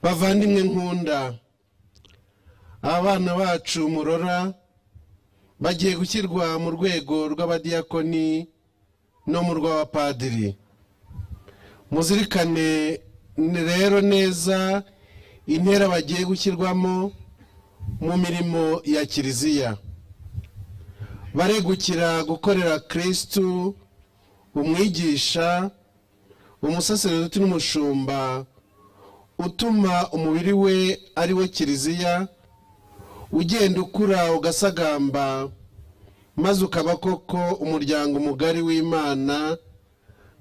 bavandimwe nkunda abana bacu murora bagiye gushyirwa mu rwego rw'abadiyakoni no mu rw'abapadiri muzirikane rero neza intera bagiye gushyirwamo mu mirimo ya kiliziya baregukira gukorera kirisitu umwigisha umusaseredoti n'umushumba utuma umubiri we ari we kiliziya ugenda ukura ugasagamba maze ukaba koko umuryango mugari w'imana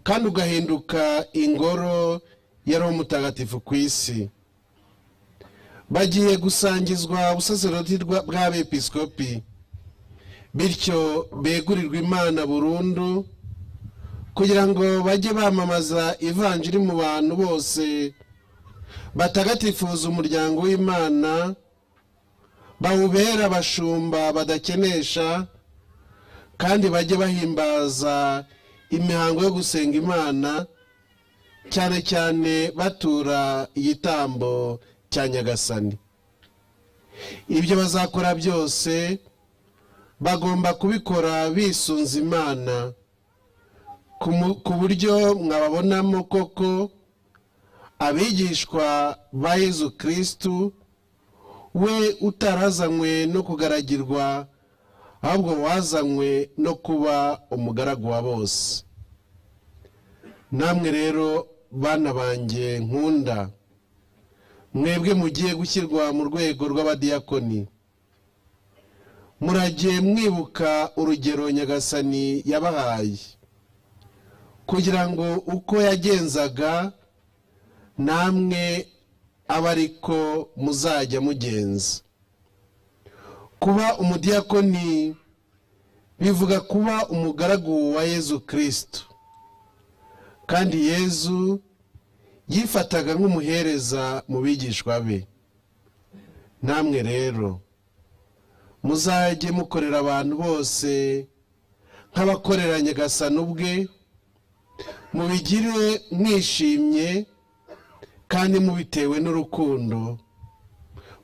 kandi ugahinduka ingoro yari umutagatifu ku isi bagiye gusangizwa ubusaserodoti bw'abepiskopi bityo begurirwa imana burundu kugira ngo bajye bamamaza ivanjiri mu bantu bose batagatifuza umuryango w'imana bawubera abashumba badakenesha kandi bajye bahimbaza imihango yo gusenga imana cyane cyane batura igitambo cya nyagasani ibyo bazakora byose bagomba kubikora bisunze imana ku buryo mwababonamo koko abigishwa ba yezu kirisitu we utarazanywe no kugaragirwa ahubwo wazanywe no kuba umugaragu wa bose namwe rero bana banjye nkunda mwebwe mugiye gushyirwa mu rwego rw'abadiyakoni muragiye mwibuka urugero nyagasani yabahaye kugira ngo uko yagenzaga namwe abe ariko muzajya mugenza kuba umudiyakoni bivuga kuba umugaragu wa yezu kirisitu kandi yezu yifataga nk'umuhereza mu bigishwa be namwe rero muzajye mukorera abantu bose nk'abakorera nyagasani ubwe mubigire mwishimye kandi mubitewe n'urukundo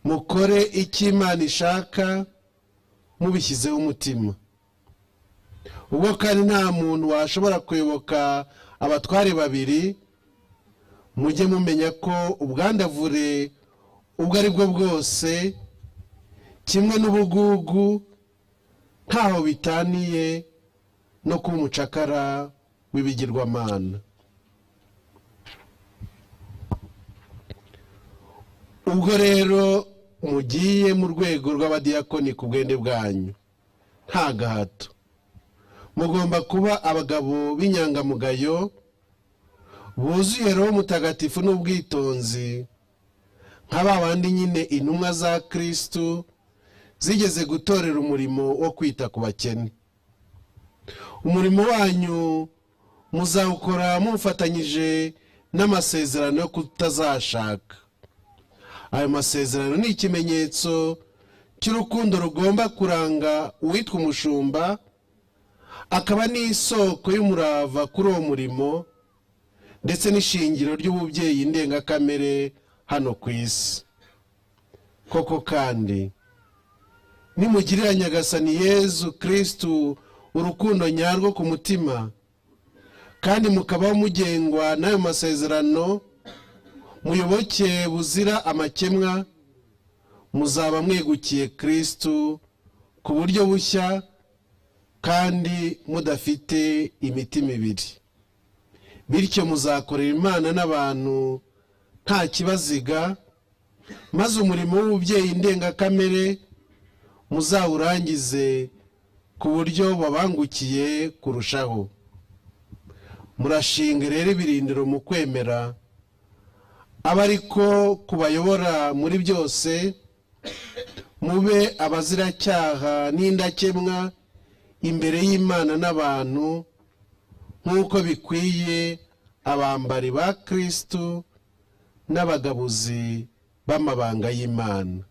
mukore icyo imana ishaka mubishyizeho umutima ubwo kandi nta muntu washobora kuyoboka abatware babiri mujye mumenya ko ubwandavure ubwo ari bwo bwose kimwe n'ubugugu ntaho bitaniye no kuba umucakara w'ibigirwamana ubwo rero mugiye mu rwego rw'abadiyakoni ku bwende bwanyu nta gahato mugomba kuba abagabo b'inyangamugayo buzuye roho mutagatifu n'ubwitonzi nka ba bandi nyine intumwa za kirisitu zigeze gutorera umurimo wo kwita ku bakene umurimo wanyu muzawukora mufatanyije n'amasezerano yo kutazashaka ayo masezerano ni ikimenyetso cy'urukundo rugomba kuranga uwitwa umushumba akaba n'isoko y'umurava kuri uwo murimo ndetse n'ishingiro ry'ububyeyi ndengakamere hano ku isi koko kandi nimugirira nyagasani yezu kirisitu urukundo nyarwo ku mutima kandi mukabaho mugengwa n'ayo masezerano muyoboke buzira amakemwa muzaba mwegukiye kirisitu ku buryo bushya kandi mudafite imitima ibiri bityo muzakorera imana n'abantu nta kibaziga maze umurimo w'ububyeyi ndengakamere muzawurangize ku buryo wabangukiye kurushaho murashinga rero ibirindiro mu kwemera aba ariko kubayobora muri byose mube abaziracyaha n'indakemwa imbere y'imana n'abantu nk'uko bikwiye abambari ba kirisitu n'abagabuzi b'amabanga y'imana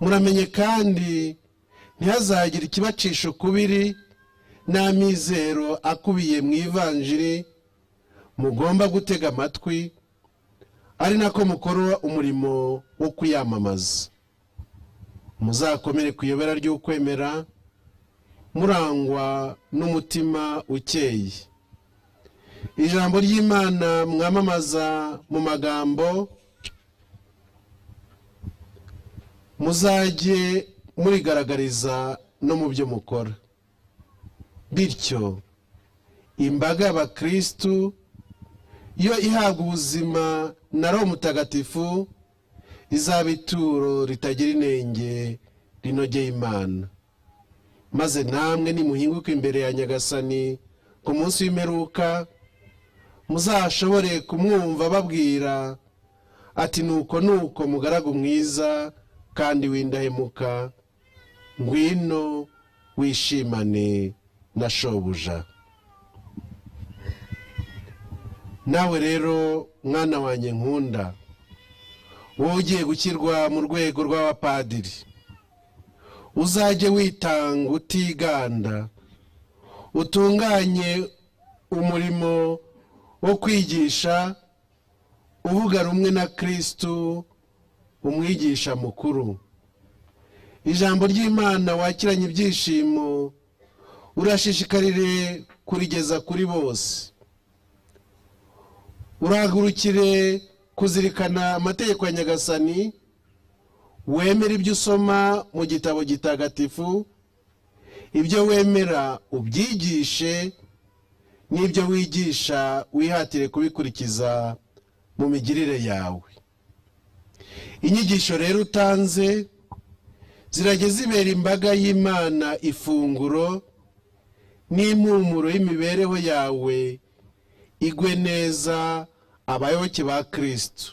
muramenye kandi ntihazagire ikibacisha ukubiri n'amizero akubiye mu ivanjiri mugomba gutega amatwi ari nako mukora umurimo wo kuyamamaza muzakomere ku iyobera ry'ukwemera murangwa n'umutima ukeye ijambo ry'imana mwamamaza mu magambo muzajye murigaragariza no mu byo mukora bityo imbaga y'abakirisitu iyo ihabwa ubuzima na roho mutagatifu izaba ituro ritagira inenge rinogeye imana maze namwe nimuhinguke imbere ya nyagasani ku munsi w'imperuka muzashobore kumwumva babwira ati nuko nuko mugaragu mwiza kandi w'indahemuka ngwino wishimane na shobuja nawe rero mwana wanjye nkunda wowe ugiye gushyirwa mu rwego rw'abapadiri uzajye witanga utiganda utunganye umurimo wo kwigisha uvuga rumwe na kirisitu umwigisha mukuru ijambo ry'imana wakiranye ibyishimo urashishikarire kurigeza kuri bose urahagurukire kuzirikana amategeko ya nyagasani wemera ibyo usoma mu gitabo gitagatifu ibyo wemera ubyigishe n'ibyo wigisha wihatire kubikurikiza mu migirire yawe inyigisho rero utanze zirajya zibera imbaga y'imana ifunguro n'impumuro y'imibereho yawe igwe neza abayoboke ba kirisitu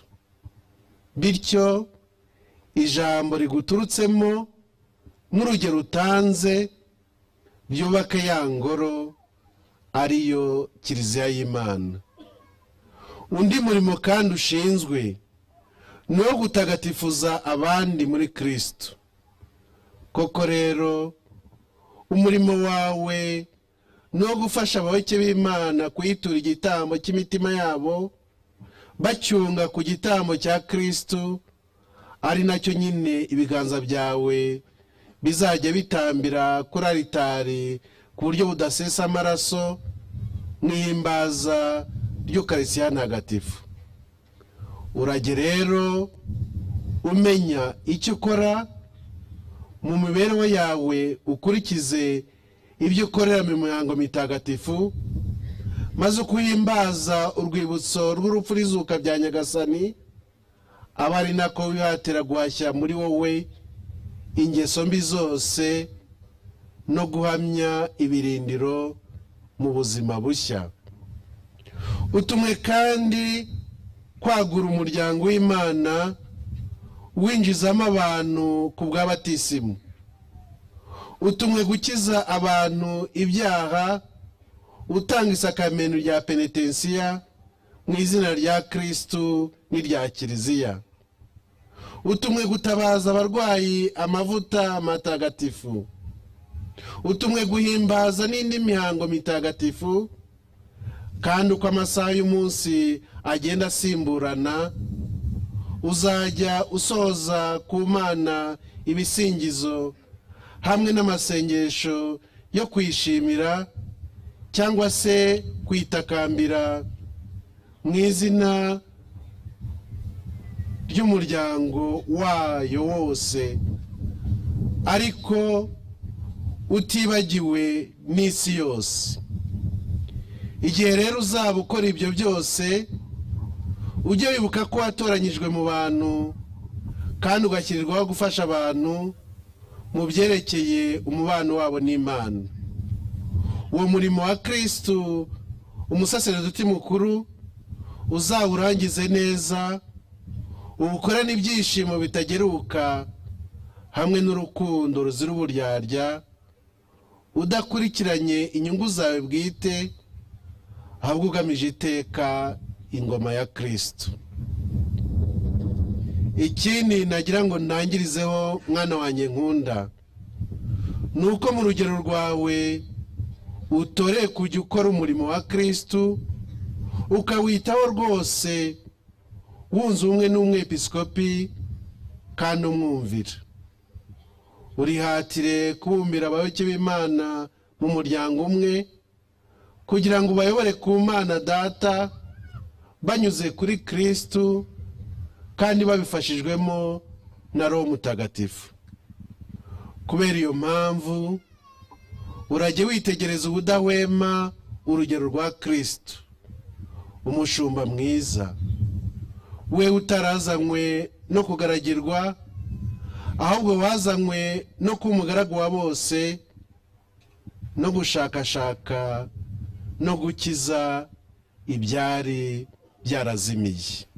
bityo ijambo riguturutsemo nk'urugero utanze ryubake ya ngoro ariyo kiliziya y'imana undi murimo kandi ushinzwe ni uwo gutagatifuza abandi muri kirisitu koko rero umurimo wawe ni uwo gufasha abayoboke b'imana kuyitura igitambo cy'imitima yabo bacyunga ku gitambo cya kirisitu ari nacyo nyine ibiganza byawe bizajya bitambira kuri aritari ku buryo budasesa amaraso n'ihimbaza ry'ukarisiya ntagatifu urajye rero umenya icyo ukora mu mibereho yawe ukurikize ibyo ukorera mu mihango mitagatifu maze kuhimbaza urwibutso rw'urupfu n'izuka bya nyagasani aba ari nako wihatira guhashya muri wowe ingeso mbi zose no guhamya ibirindiro mu buzima bushya utumwe kandi kwagura umuryango w'imana winjizamo abantu ku bw'abatisimu utumwe gukiza abantu ibyaha utanga isakamento rya penetensiya mu izina rya kirisitu n'irya kiliziya utumwe gutabaza abarwayi amavuta matagatifu utumwe guhimbaza n'indi mihango mitagatifu kandi uko amasaha y'umunsi agenda asimburana uzajya usoza ku mana ibisingizo hamwe n'amasengesho yo kwishimira cyangwa se kwitakambira mu izina ry'umuryango wayo wose ariko utibagiwe n'isi yose igihe rero uzaba ukora ibyo byose ujye wibuka ko watoranyijwe mu bantu kandi ugashyirirwaho gufasha abantu mu byerekeye umubano wabo n'imana uwo murimo wa kirisitu umusasereduti mukuru uzawurangize neza uwukorane ibyishimo bitageruka hamwe n'urukundo ruzira uburyarya udakurikiranye inyungu zawe bwite ahubwo ugamije iteka ingoma ya kirisitu ikindi nagira ngo ntangirizeho mwana wanjye nkunda ni uko mu rugero rwawe utoreye kujya ukora umurimo wa kirisitu ukawitaho rwose wunze ubumwe n'umwepisikopi kandi umwumvira urihatire kubumbira abayoboke b'imana mu muryango umwe kugira ngo ubayobore ku mana data banyuze kuri kirisitu kandi babifashijwemo na roho mutagatifu kubera iyo mpamvu urajye witegereza ubudahwema urugero rwa kirisitu umushumba mwiza we utarazanywe no kugaragirwa ahubwo wazanywe no kuba umugaragu wa bose no gushakashaka no gukiza ibyari byarazimiye